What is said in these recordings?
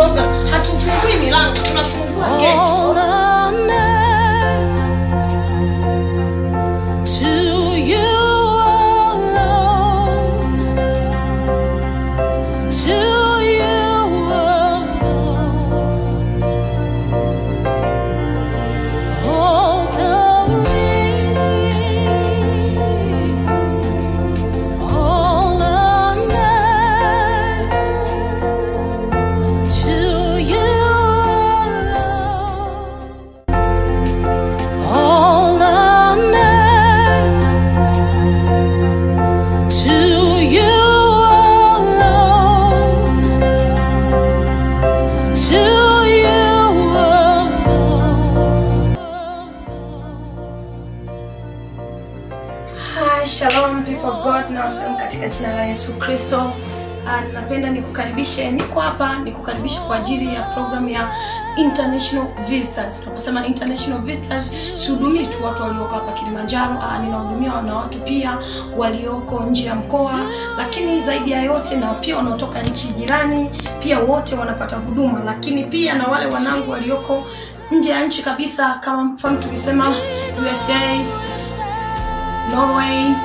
program hatufungui milango tunafungua geti All honor to you alone. To you alone. All glory. All honor to you alone. All honor to you alone. To you alone. Hi, shalom people of God na wasalimu katika jina la Yesu Kristo. Ah, Napenda nikukaribishe, niko hapa nikukaribishe kwa ajili ya program ya International Visitors. Tunaposema International Visitors, sihudumii tu watu walioko hapa Kilimanjaro, ah, ninahudumia na watu pia walioko nje ya mkoa, lakini zaidi ya yote na pia wanaotoka nchi jirani, pia wote wanapata huduma, lakini pia na wale wanangu walioko nje ya nchi kabisa, kama mfano tukisema USA, Norway,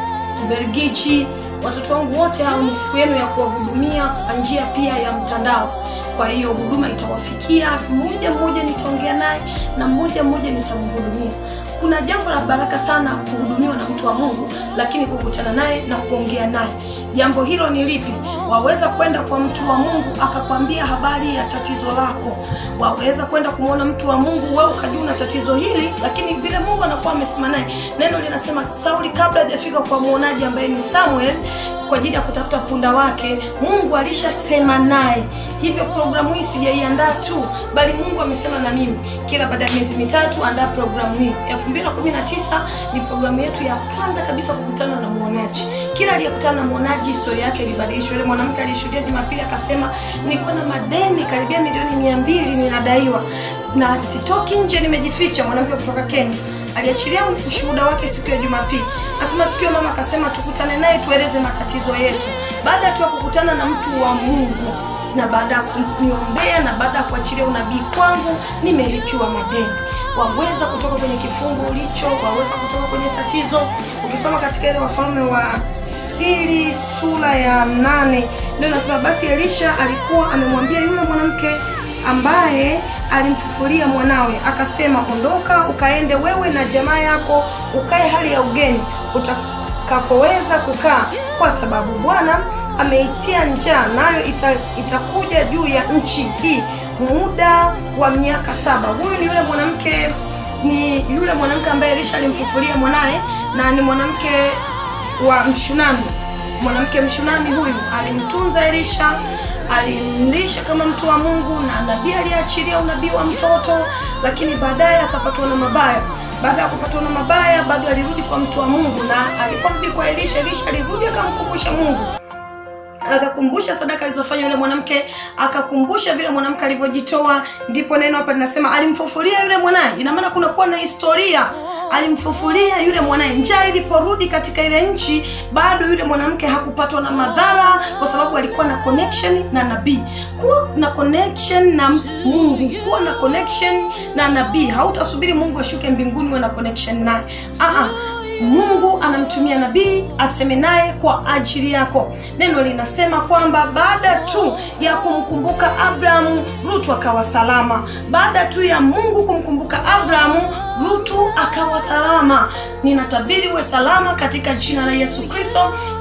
Ubelgiji. Watoto wangu wote hao ni siku yenu ya kuwahudumia kwa njia pia ya mtandao. Kwa hiyo huduma itawafikia mmoja mmoja, nitaongea naye na mmoja mmoja nitamhudumia. Kuna jambo la baraka sana kuhudumiwa na mtu wa Mungu, lakini kukutana naye na kuongea naye. Jambo hilo ni lipi? Waweza kwenda kwa mtu wa Mungu akakwambia habari ya tatizo lako. Waweza kwenda kumwona mtu wa Mungu, wewe ukajua una tatizo hili, lakini vile Mungu anakuwa amesema naye. Neno linasema Sauli kabla hajafika kwa mwonaji ambaye ni Samuel kwa ajili ya kutafuta punda wake, Mungu alishasema naye. Hivyo programu hii sijaiandaa tu, bali Mungu amesema na mimi. Kila baada ya miezi mitatu andaa programu hii. 2019 ni programu yetu ya kwanza kabisa kukutana na mwonaji. Kila aliyekutana na mwonaji historia yake ilibadilishwa. Yule mwanamke aliyeshuhudia Jumapili akasema, nilikuwa na madeni karibia milioni mia mbili ninadaiwa na sitoki nje, nimejificha. Mwanamke kutoka Kenya aliachilia ushuhuda wake siku ya Jumapili. Nasema siku hiyo mama akasema tukutane naye tueleze matatizo yetu. Baada tu ya kukutana na mtu wa Mungu na baada ya kuniombea na baada ya kuachilia unabii kwangu, nimelipiwa madeni. Waweza kutoka kwenye kifungu ulicho, waweza kutoka kwenye tatizo. Ukisoma katika ile Wafalme wa pili sura ya nane ndio nasema basi Elisha alikuwa amemwambia yule mwanamke ambaye alimfufulia mwanawe akasema, ondoka ukaende wewe na jamaa yako ukae hali ya ugeni utakapoweza kukaa, kwa sababu Bwana ameitia njaa, nayo ita, itakuja juu ya nchi hii muda wa miaka saba. Huyu ni yule mwanamke ni yule mwanamke ambaye Elisha alimfufulia mwanaye na ni mwanamke wa Mshunami. Mwanamke Mshunami huyu alimtunza Elisha, alimlisha kama mtu wa Mungu, na nabii aliachilia unabii wa mtoto, lakini baadaye akapatwa na mabaya. Baada ya kupatwa na mabaya, bado alirudi kwa mtu wa Mungu, na aliporudi kwa Elisha, Elisha alirudi akamkumbusha Mungu akakumbusha sadaka alizofanya yule mwanamke, akakumbusha vile mwanamke alivyojitoa. Ndipo neno hapa linasema alimfufulia yule mwanaye. Ina maana kuna kuwa na historia, alimfufulia yule mwanaye. Njaa iliporudi katika ile nchi, bado yule mwanamke hakupatwa na madhara, kwa sababu alikuwa na connection na nabii. Kuwa na connection na Mungu, kuwa na connection na nabii. Hautasubiri Mungu ashuke mbinguni uwe na connection naye. Ah Mungu anamtumia nabii aseme naye kwa ajili yako. Neno linasema kwamba baada tu ya kumkumbuka Abrahamu, Rutu akawa salama. Baada tu ya Mungu kumkumbuka Abrahamu, Rutu akawa salama. Ninatabiri uwe salama katika jina la Yesu Kristo.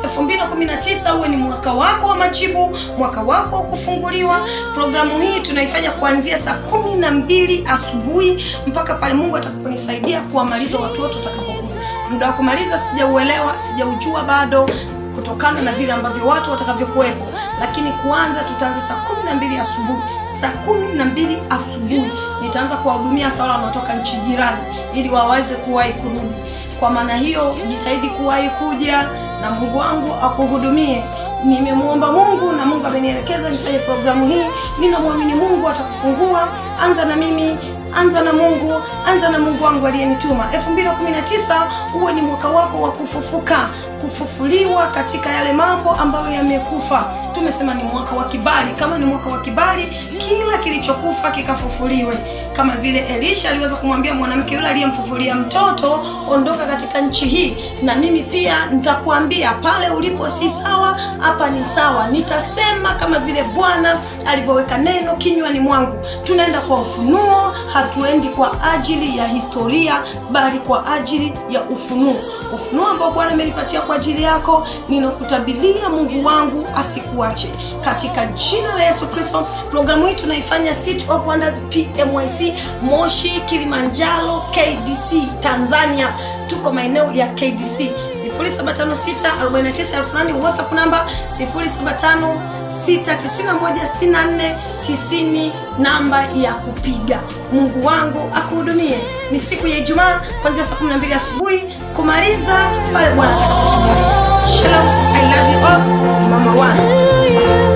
2019 uwe ni mwaka wako wa majibu, mwaka wako wa kufunguliwa. Programu hii tunaifanya kuanzia saa kumi na mbili asubuhi mpaka pale Mungu atakaponisaidia kuwamaliza watu wote watakapokuja muda wa kumaliza sijauelewa, sijaujua bado kutokana na vile ambavyo watu watakavyokuwepo, lakini kuanza tutaanza saa kumi na mbili asubuhi. Saa kumi na mbili asubuhi nitaanza kuwahudumia sawa wanaotoka nchi jirani, ili waweze kuwahi kurudi. Kwa maana hiyo, jitahidi kuwahi kuja na Mungu wangu akuhudumie nimemwomba mungu na mungu amenielekeza nifanye programu hii ninamwamini mungu atakufungua anza na mimi anza na mungu anza na mungu wangu aliyenituma 219 huwe ni mwaka wako wa kufufuka kufufuliwa katika yale mambo ambayo yamekufa tumesema ni mwaka wa kibali kama ni mwaka wa kibali kila kilichokufa kikafufuliwe kama vile elisha aliweza kumwambia mwanamke yule aliyemfufulia mtoto ondoka katika nchi hii na mimi pia nitakuambia pale ulipo si sawa hapa ni sawa nitasema kama vile bwana alivyoweka neno kinywani mwangu tunaenda kwa ufunuo hatuendi kwa ajili ya historia bali kwa ajili ya ufunuo ufunuo ambao bwana amenipatia kwa ajili yako ninakutabilia mungu wangu asikuache katika jina la yesu kristo programu hii tunaifanya City of Wonders pmyc moshi kilimanjaro kdc tanzania tuko maeneo ya kdc 075649 whatsapp namba 0756916490 namba ya kupiga mungu wangu akuhudumie ni siku ya ijumaa kuanzia saa 12 asubuhi kumaliza pale bwana atakapotujalia shalom i love you all mama one to you.